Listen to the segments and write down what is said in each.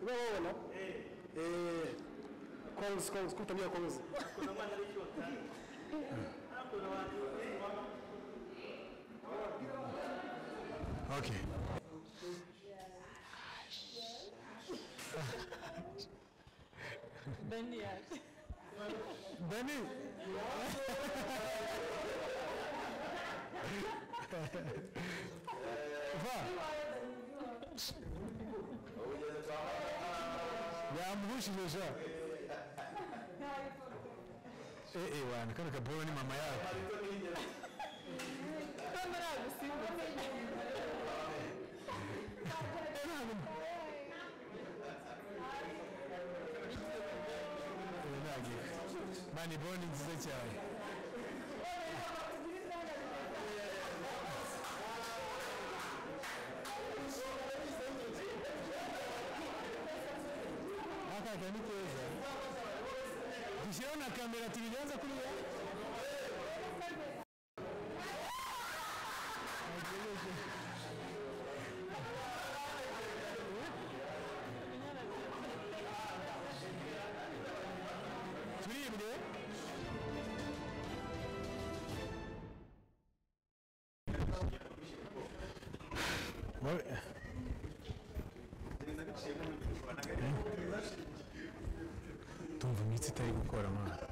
Wewe unaona? Eh. Kongs, kongs, kutumia kongs. Okay. Bendi ya. Benny. yamvushije sha eh eh wana kano kaboro ni mama yako Kamera gusimbuka. Eh, nagi. mani boni nziza cyane akaka ni keza dushyireho na kamera tubigenza kuriya turibwe tumva imitsi itari gukora mwana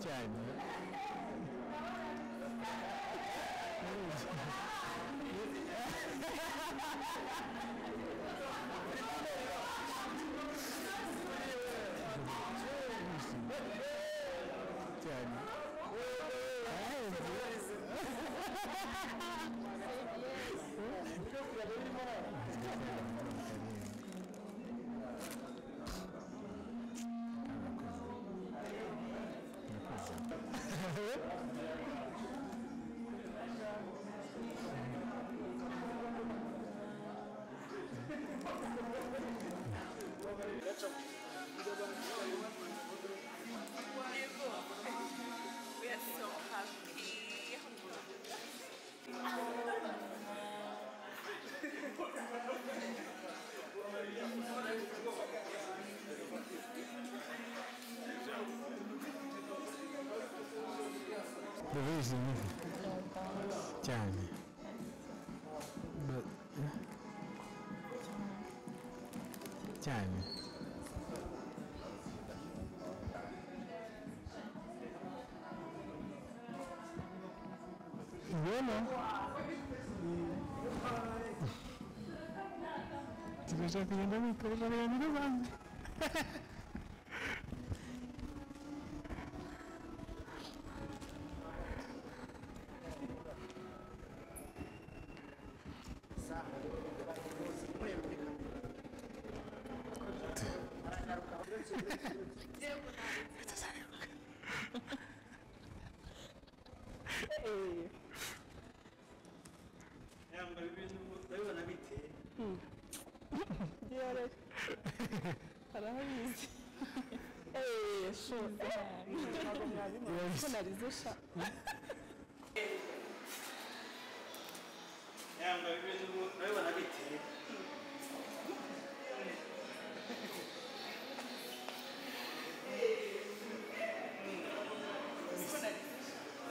cyane cyane ubizi cyane Ba- cyane ubona tugashaka kugenda bikorera abantu n'abandi yambaye ibintu ndabibona biteye Diğer arahabizi yashoze ko narize sha yambaye ibintu ndabibona biteye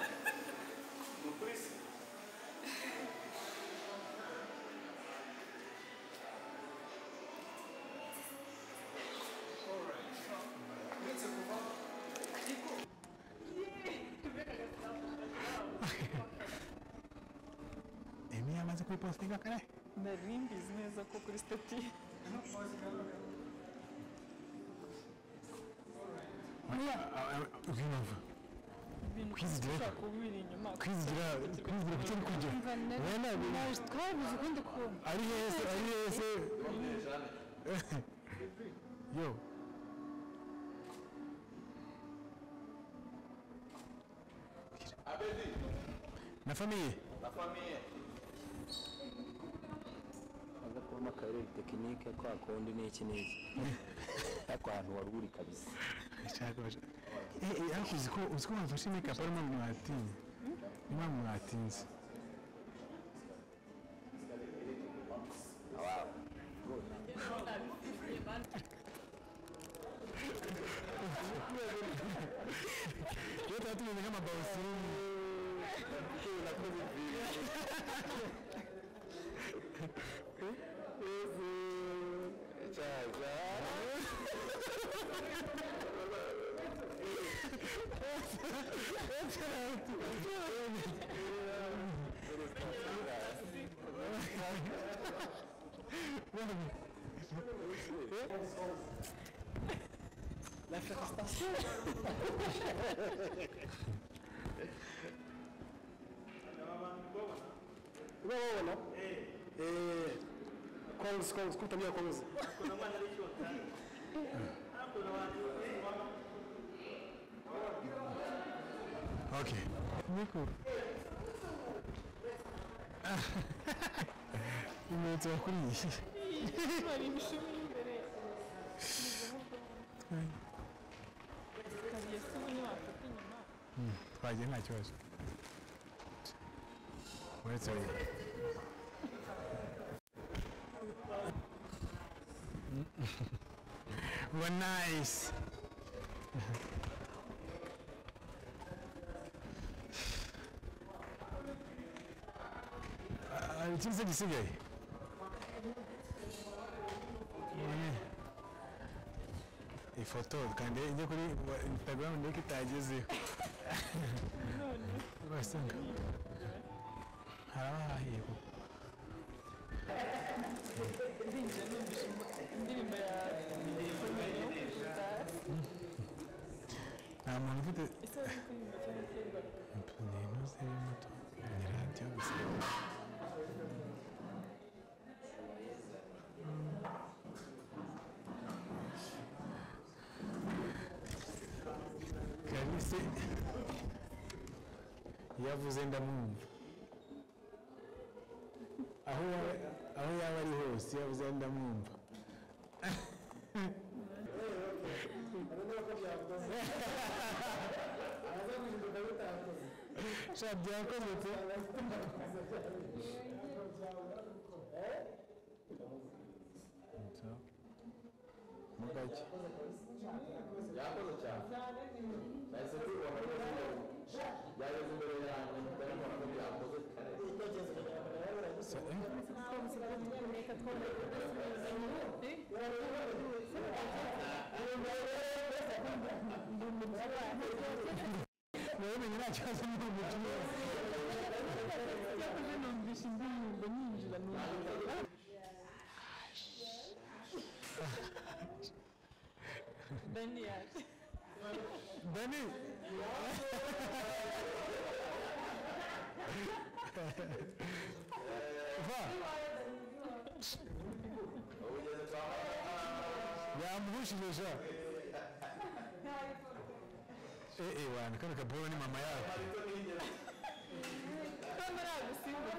Ni ukuri se. emi yamaze kuyipositinga kare nari mbizi neza ko kuri stati ubw'impamvu ibintu Kwizigira- ushobora kubibira inyuma kwizigira kwizigira ku cyo uri kujya Umva nari- Wenda bi- naje twabuze ukundi kuntu ari heza ari heza yo na famiye aza kubamo akarere tekinike kwa kundi n'iki n'iki ariko ahantu waruri kabisa ashaka bashaka eh eh ariko uzi ko uzi ko wafashe make-up arimo mwatinye niba mwatinze Iyo tuba tumeze nk'amabawusirumi Unaona? Eh. Eh. Kongs kongs kutamia kongs. kuna mwana alichota hapo na watu Okay. Niko. Inkweto kuri iyi. hari imishumi imbere kariye se ubundi wafata inyuma Twagiye nta kibazo. Uretse uyu. Well, nice. Ah, ikindi se gisigaye None. ifoto kandi ijye kuri wa- instagram ndeke itagezeho wasanga harabahahiye kuko ndinjira numvise indirimbo ya nta muntu ufite ese wari kuririmba cyangwa kera ni inoze y'umuto ni radiyo gusa kalise iyo avuze ndamwumva aho yaba- aho yaba ari hose iyo avuze ndamwumva sha byakoze pe mugake yakoze cyane nahise tubona ko yageze imbere nawe umenya nta kibazo ni umukino Cyakoze numvise indirimbo ninjira numva Dani yaje dani va yamuhushije ja eh eh wana kano kaboro ni mama yako kandi aragusimbuza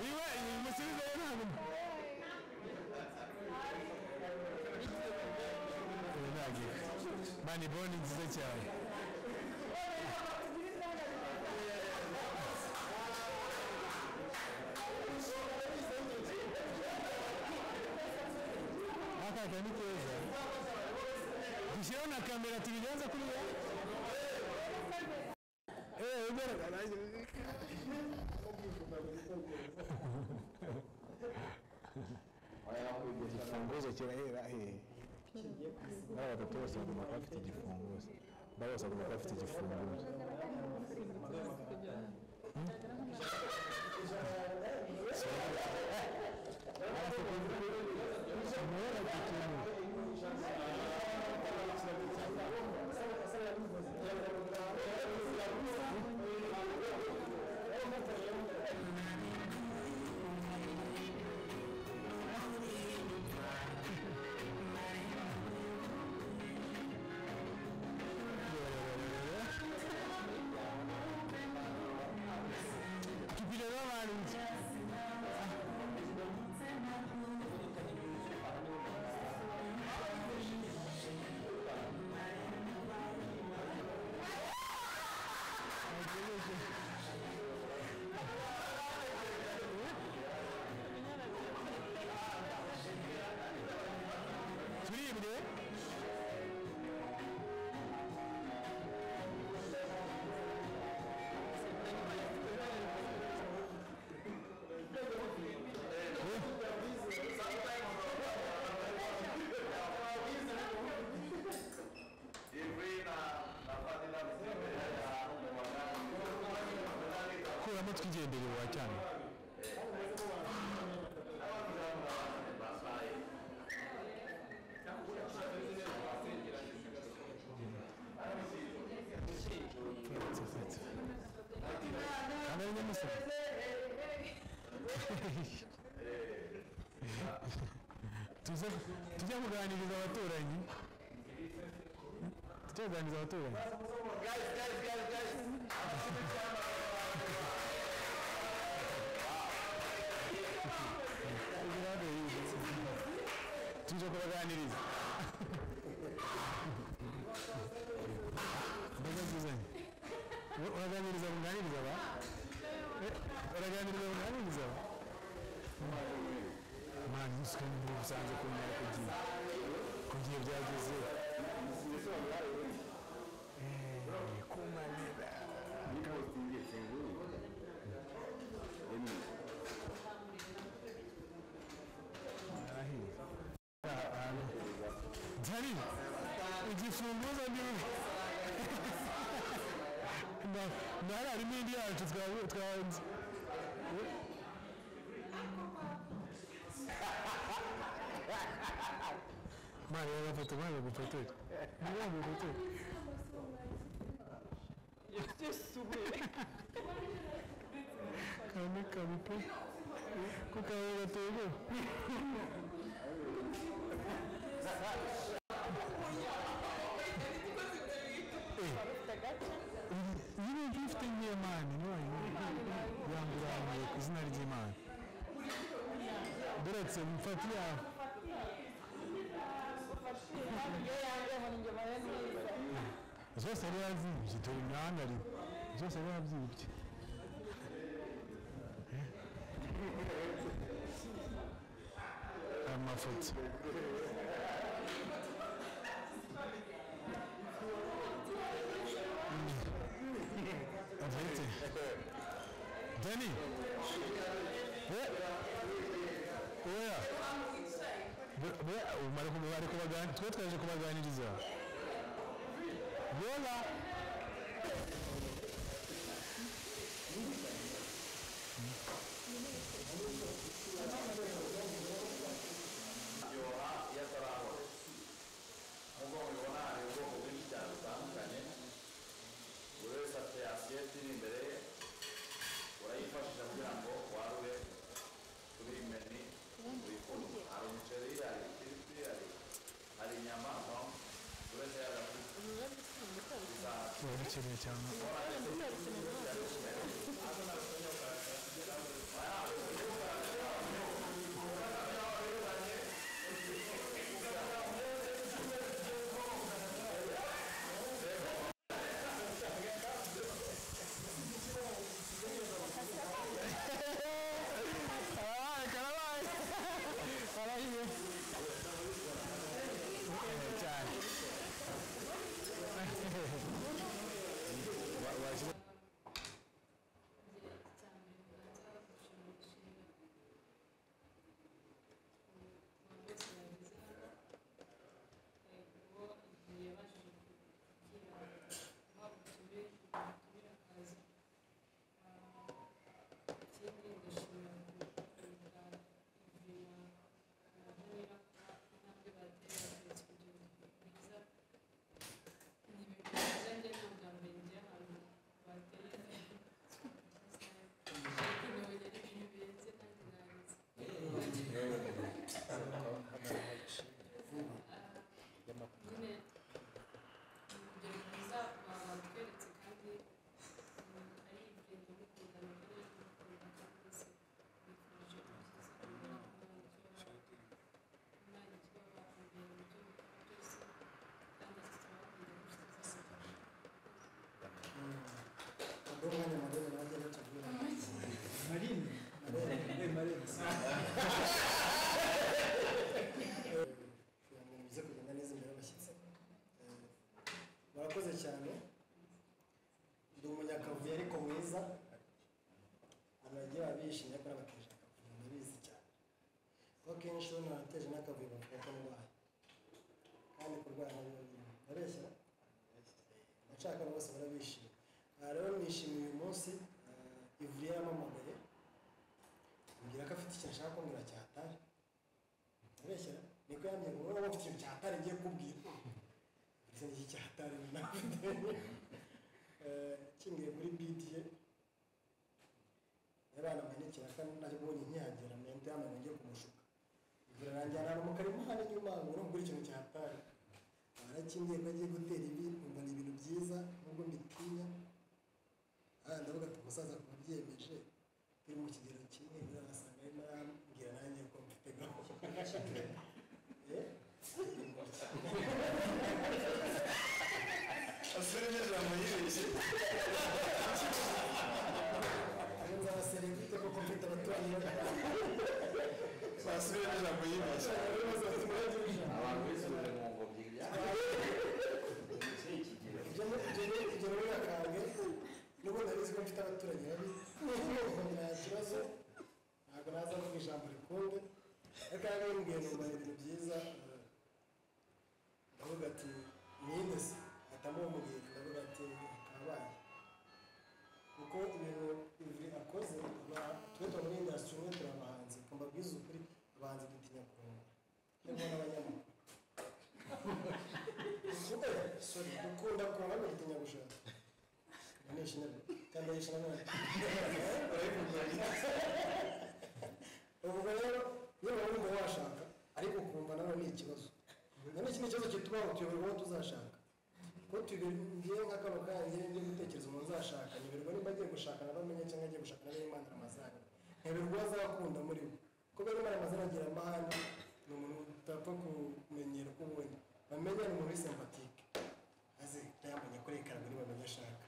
iwe musubize we ntabwo ntagiye mani boni nziza cyane akaka ni keza dushyireho na kamera tubigenza kuriya Eh, ugaragara igifunguzo kirahera hehe n'aba batatu bose bagomba kuba bafite igifunguzo ba bose bagomba kuba bafite igifunguzo kipiro n'abantu turibwe kuramo twigendere wa cyane Kamera nyamusozi. tuze tujya kuganiriza abaturanyi tujya kuganiriza abaturanyi tuje kubaganiriza mbaga nguzanye uraganiriza bunganiriza ba Eh, uraganiriza bunganiriza ba mwana usuka niba usanze kumenya ku gihe ku gihe byageze Eh, kumanira Dani, igifunguzo ni na na hariya harimo indi yacu twa- twahanze mwana yabafoto mwana gufotora mwana gufotora yasesuwe kame kame pe ko kawe gatego nyine gifite nk'imana none yangurangiye ku izina ry'imana doretse mfati yawe zose yari yazibye dore imihanda rimwe zose yari yazibye amafoto avete deni oya twe twaje kubaganiriza yola nk'uko mubibona hari ubwoko bwinshi cyane butandukanye buri wese afite asiyeti iri imbere ye urayifashisha kugira ngo warure kuri iyi meni wifuza hari umuceri hari ifiriti hari hari inyama no buri wese yagafite barakeneye cyane karabaye karabaye karahiye Eh, cyane kugira ngo muze kugenda neza imbere y'abashyitsi Eh, murakoze cyane ndi umunyakavuyo ariko mwiza abantu bagiye baba bishimye ko nabateje akavuyo ndabizi cyane kuko kenshi ubona barateje n'akavuyo bavuga ko ndwaye kandi kurwara nabyo bareshya abashaka bose barabishima aha rero nishimiye uyu munsi eh, ivuriro yaramamagaye ambwira ko afite ikintu ashaka kumbwira cyatari kubeshya niko yambye ngo wowe ufite ikintu cyatari ngiye kubwira ndetse n'iki cyatari nafite kingiye muri bitiye abana manikira kandi nacyo mbonye nkihagera mente y'abantu ngiye kumushuka ibyo rangira ahantu mu karima hano inyuma ngo urumva uri ikintu cyatari barakingiye ko agiye gutera ibi mbona ibintu byiza nubwo mbitinya aha ndavuga ati umusaza ku babyemeje turi mu kigero kimwe urasanga arimo arambwira nanjye ko mfite gahunda Eh? asore n'ijambo yibeshye Ayo nzaba serivite kuko mfite abaturanyi bane. asore n'ijambo yibeshye abantu bisubije mu ngobyi byabo Ibyo ni- ibyo ni- ibyo ni birakange n'ubundi abizi ko mfite abaturanyi babi nta kibazo ntabwo naza kuvuga ijambo rikunde ariko yari yambwiye numva ni ibintu byiza eh, ndavuga ati mwine se ahitamo umugira ndavuga ati kabaye kuko ibintu ivi akoze aba- twe tuba muri indasitiri umwe turi abahanzi reka mbabwize ukuri abahanzi dutinya kurunga harimo n'abanyamakuru sorry dukunda kurunga bagitinya gushaka nishimira kandi yishimira ubwo rero niba wumva washaka ariko ukumva nawe ni ikibazo none iki ni ikibazo kituma ngo tuyobore uwo tuzashaka ko tubibwiye nka kano kanjye njye gutekereza umuntu uzashaka nyoberwa niba agiye gushaka na bamenya cyangwa agiye gushaka na bene amazani nyoberwa uwo azakunda muri bo kuko bene amazani agira amahane ni umuntu utapfa kumenyera uko ubonye bamenya ni umuntu w'isembatike aze yamenya ko reka buri bamenya ashaka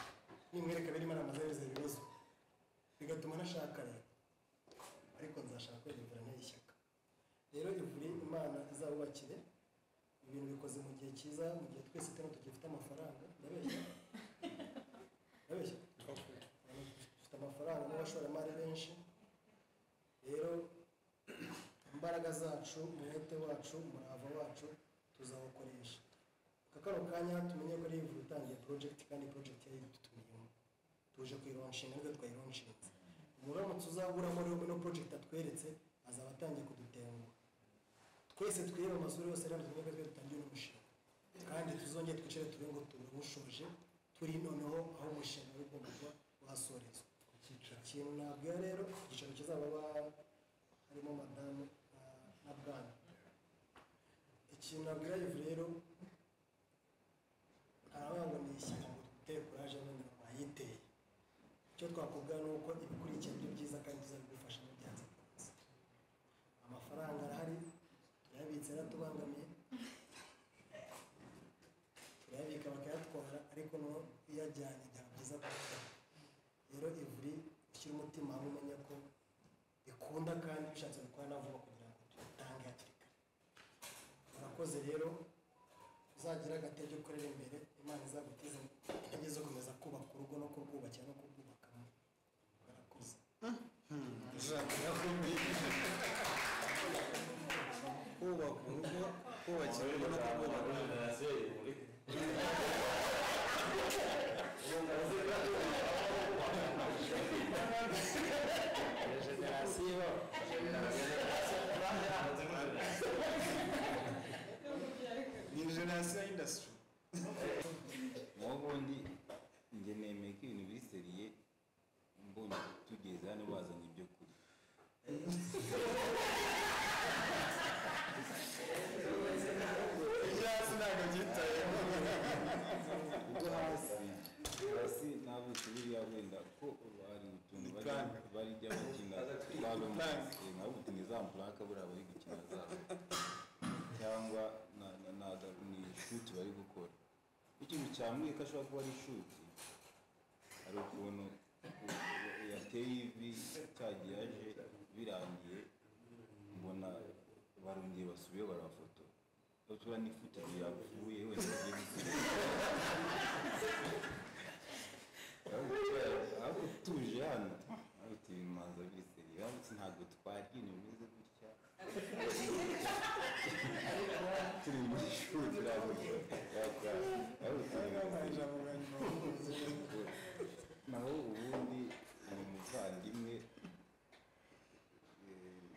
nimwereka bene amazani biza ibibazo bigatuma anashaka rero ariko nzashaka kwegera ishyaka rero ivure imana ibintu bikoze mu gihe cyiza mu gihe twese tuba tugifite amafaranga ndabeshya ndabeshya dufite amafaranga n'abashoramari benshi rero imbaraga zacu umwete wacu umurava wacu tuzawukoresha aka kano kanya tumenye ko rero utangiye porojegiti kandi porojegiti yari dutumiyemo tuje kuyironshinga nibwo twayironnshinze umuntu uramutse uzaburamo rero muri porojegiti atweretse azaba atangiye kudutenguha twese twireba amazuru yose rero tumenye ko twe dutangiye umushinga kandi tuzongere twicare turebe ngo tuwushoje turi noneho aho umushinga uri ugomba kuba wasorezwa ikintu nabwira rero igiciro kizaba ba- harimo madamu na- na bwana ikintu nabwira yivu rero haravuga ngo ni ishyamba ngo duteye kuraje none wayiteye icyo twakubwira ni uko ibikurikira ari byiza kandi bizabigufasha mu byanze bikunze amafaranga arahari turayabitse yaratubangamiye turayabika bakayatwara ariko no uyajyanye byaba byiza kubikora rero ivuri ushyira umutima hamwe umenya ko bikunda kandi bishatse gukora na vuba kugira ngo tubitange hakiri kare murakoze rero uzagira agatege ukorera imbere imana izaguteze intege zo gukomeza kubaka urugo no kurwubakira no kurwubakamo murakoze kubaka urugo kubakira urugo no kurwubaka generasiyo ni generasiyo y'indasitiri naho ubundi njye nemeye ko ibintu biseriye mbona tugeze hano bazanye ibyo kurya ibyo hasi hasi nabutse buriya wenda ko hari utuntu bari- barya bakina twabamaze nabutse ni za mpuraka buriya bari gukina zabo cyangwa na- na- na- ni shuti bari gukora ikintu cyamwiye ko ashobora kuba ari shuti hari ukuntu yateye ivi cyagiye aje birangiye mbona barongeye basubiyeho barafotora turiya ni footage yapfuye wenda agiye gusiga aho utuje hano aho utuye imanza biseri aho ntabwo twari ibintu bimeze gutya turi muri shuri ntabwo yakora aho utuye biseri naho ubundi ni umuvandimwe eh,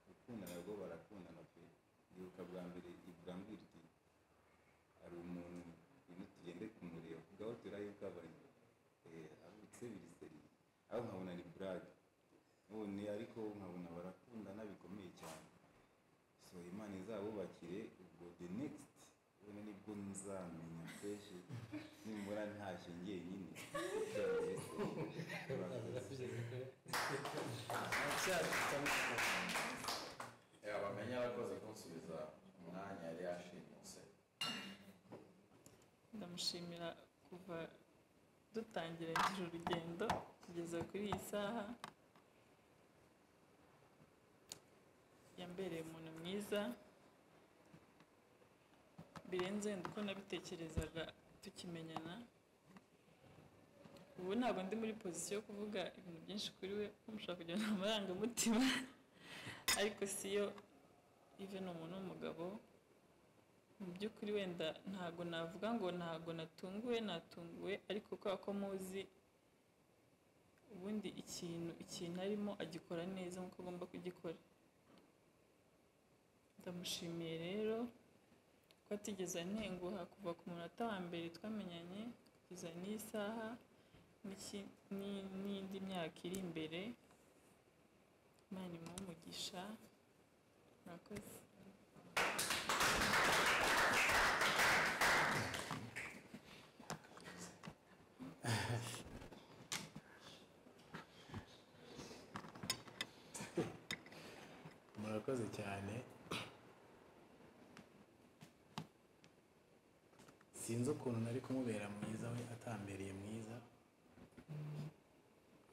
gukundana rwo barakundana pe ndibuka bwa mbere iburambwira iti hari umuntu ibintu tugende kumureba kugaho turayikabanya abutse biriseri aho nkabona ni burade none ariko nkabona barakundana bikomeye cyane so imana izabubakire ubwo the next ubona nibwo nzamenya kenshi nimbona ntashye njyenyine bamenya abakozi kunsubiza umwanya yari yashimuse ndamushimira kuva dutangira nk'uru urugendo kugeza kuri iyi saha yambereye umuntu mwiza birenze wenda uko nabitekerezaga tukimenyana ubu ntabwo ndi muri pozisiyo yo kuvuga ibintu byinshi kuri we kuko mushobora kugirana amarangamutima ariko siyo ive ni umuntu w'umugabo mu by'ukuri wenda ntago navuga ngo ntago natunguwe natunguwe ariko kubera ko muzi ubundi ikintu ikintu arimo agikora neza nk'uko agomba kugikora ndamushimiye rero ko atigeze antenguha kuva ku munota wa mbere twamenyanye kugeza n'iyi saha n'iki- ni- n'indi myaka iri imbere imana imuhe umugisha murakoze murakoze cyane sinzi ukuntu nari kumubera mwiza we atambereye mwiza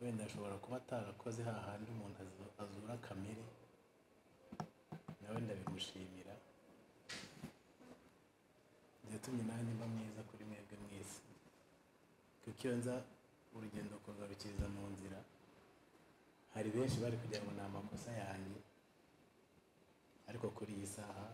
wenda ashobora kuba atarakoze hahandi umuntu azu- azura kamere nawe ndabimushimira yatumye nanjye mba mwiza kuri mwebwe mwese kuko iyo nza urugendo kugarukiriza mu nzira hari benshi bari kugira ngo ni amakosa yanjye ariko kuri iyi saha